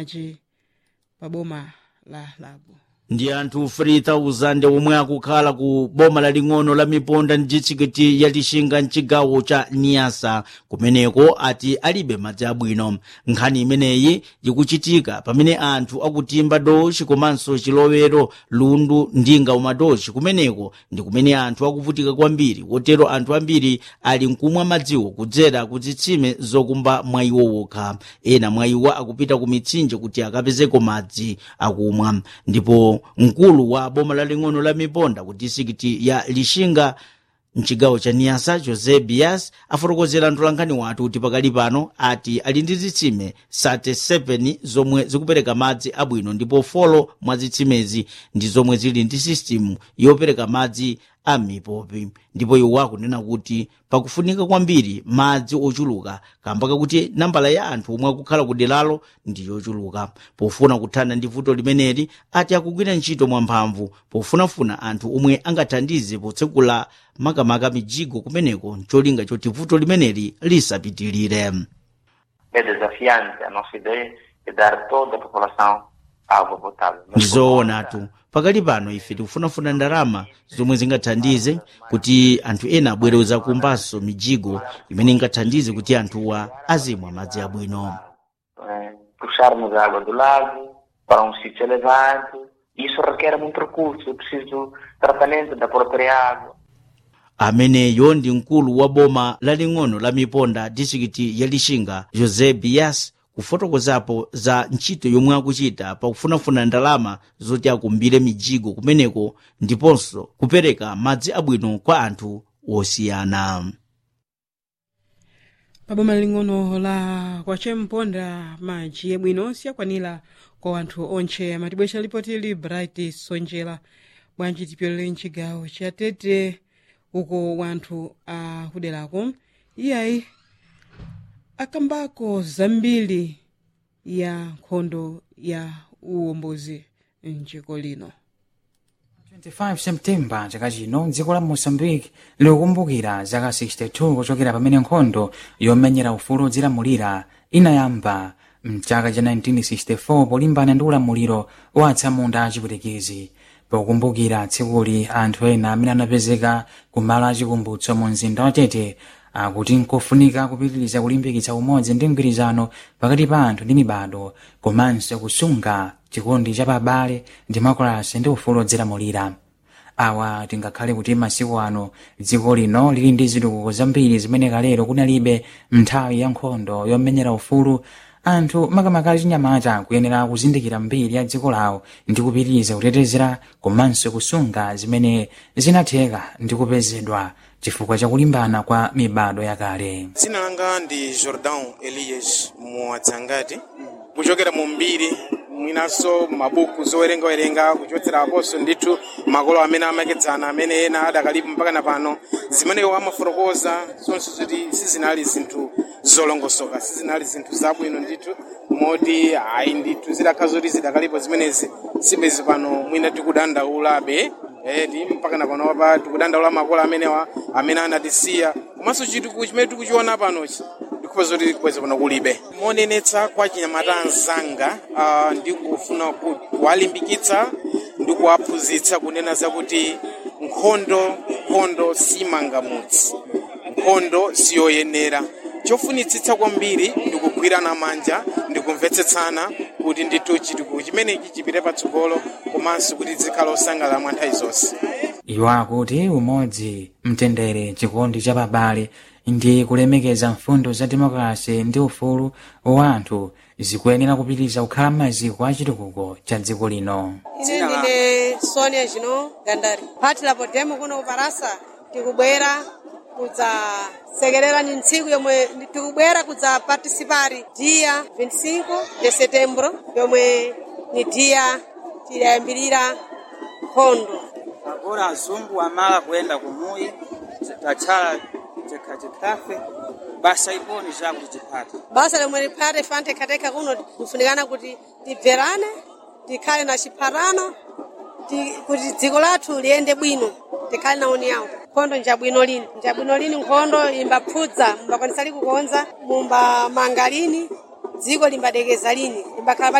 maji pa boma la lago ndi anthu 3000 omwe akukhala ku boma laling'ono la miponda ndi ditsikiti ya lixinga mcigawo ca niasa kumeneko ati alibe madzi abwino nkhani imeneyi ikuchitika pamene anthu akutimba dochi komanso chilowero lundu ndinga umadochi kumeneko ndi kumene anthu akuvutika kwambiri kotero anthu ambiri ali nkumwa madziwo kudzera ku zitsime zokumba mwayiwo wokha ena mwayiwa akupita ku mitsinje kuti akapezeko madzi akumwa ndipo mkulu wa boma laling'ono la miponda ku disikiti ya lixinga mcigawo ca niasa jose bias afotokozera mtolankhani wathu kuti pakali pano ati ali ndi zitsime 37 zomwe zikupereka madzi abwino ndipo folo mwa zitsimezi ndi zomwe zili ndi sistimu yopereka madzi a mipopi ndipo iwo akunena kuti pakufunika kwambiri madzi ochuluka kamba kakuti nambala ya anthu omwe akukhala ku deralo ndi yochuluka pofuna kuthana ndi vuto limeneli ati akugwira ntchito mwamphamvu pofunafuna anthu omwe angathandize potsekula makamaka mijigo kumeneko ncholinga choti vuto limeneli lisapitilire É desafiante. A nossa ideia é dar a toda a população água potável. Mas por ndizoonatu pakali pano ife tikufunafuna ndalama zomwe zingathandize kuti anthu ena abwereza kumbanso mijigo imene ingathandize kuti anthuwa azimwa madzi abwino eh, puxarmos a água do lago para um sítio elevado. Isso requer muito recurso. É preciso tratamento da própria água. ameneyo ndi mkulu wa boma laling'ono la miponda distrikiti ya lixinga jose bias kufotokozapo za ntchito yomwe akuchita pakufunafuna ndalama zoti akumbire mijigo kumeneko ndiponso kupereka madzi abwino kwa anthu osiyana pa boma laling'ono la kwacemponda maji abwino siyakwanira kwa anthu onche amatibwesha lipoti li bright sonjera bwanji tipyolere mcigawo ca tete uko wanthu akuderako iyayi akambako zambiri ya nkhondo ya uwombozi mdziko lino 25 septemba chaka chino dziko la moçambique likukumbukira zaka 62 kuchokera pamene nkhondo yomenyera ufulu odzilamulira inayamba mchaka cha 1964 polimbana ndi ulamuliro wa atsamunda achipwitikizi pokumbukira tsikuli anthu ena amene anapezeka ku malo achikumbutso mu mzinda wa tete akuti nkofunika kupitiriza kulimbikitsa umodzi ndi mgwirizano pakati pa anthu ndi mibado komanso kusunga chikondi cha pabale demokrasi ndi ufulu odzilamulira awa tingakhale kuti masiku ano dziko lino lili ndi zitukuko zambiri zimene kalero kunalibe nthawi ya nkhondo yomenyera ufulu anthu makamaka achinyamata kuyenera kuzindikira mbiri ya dziko lawo ndi kupitiriza kutetezera komanso kusunga zimene zinatheka ndi kupezedwa chifukwa cha kulimbana kwa mibado yakale dzina langa ndi jordan elias muwadzangati kuchokera mu mbiri mwinanso mabuku zowerengawerenga kuchotsera aposo ndithu makolo amene amakedzana amene ena adakalipo mpaka na pano zimeneyo amafotokoza zonse zoti sizinali zinthu zolongosoka sizinali zinthu zabwino ndithu moti ayi ndithu zidakhala zoti zidakalipo zimenezi sibezi pano mwina tikudandaulabe eh, ti mpaka na pano pa tikudandaula makolo amenewa amene anatisiya komanso chitukuko chimene tikuchiona panochi ndikupeza zoti kweza pano kulibe monenetsa kwa chinyamata anzanga uh, ndikufuna kuwalimbikitsa ndi kuwaphunzitsa kunena zakuti nkhondo nkhondo simangamutsi nkhondo siyoyenera chofunitsitsa kwambiri ndikugwirana manja ndikumvetsetsana kuti ndithu chitukuko chimenechi chipite patsogolo komanso kuti zikhale osangalala mwa nthawi zonse iwo akuti umodzi mtendere chikondi cha pabale ndi kulemekeza mfundo za demokrasi ndi ufulu wa anthu zikuyenera kupitiriza kukhala maziko a chitukuko cha dziko lino ine ndine sonia jino gandari phati la podemo kuno kuparasa tikubwera kudzasekerera ni ntsiku yomwe tikubwera kudzapartisipari dia 25 de setembro yomwe ni dia tidayambirira nkhondo agora azungu amala kuyenda kumuyi tatsala tikhatikhate basa iponi chakuti tiphate basa lomwe liphate fante khateka kuno lifunikana kuti tibverane tikhale na chiphatano ti- kuti dziko lathu liyende bwino tikhale na uniyawo nkhondo njabwino lini njabwino lini nkhondo imbapfudza mumbakwanisa likukonza mumbamanga lini dziko limbadekeza lini limbakhala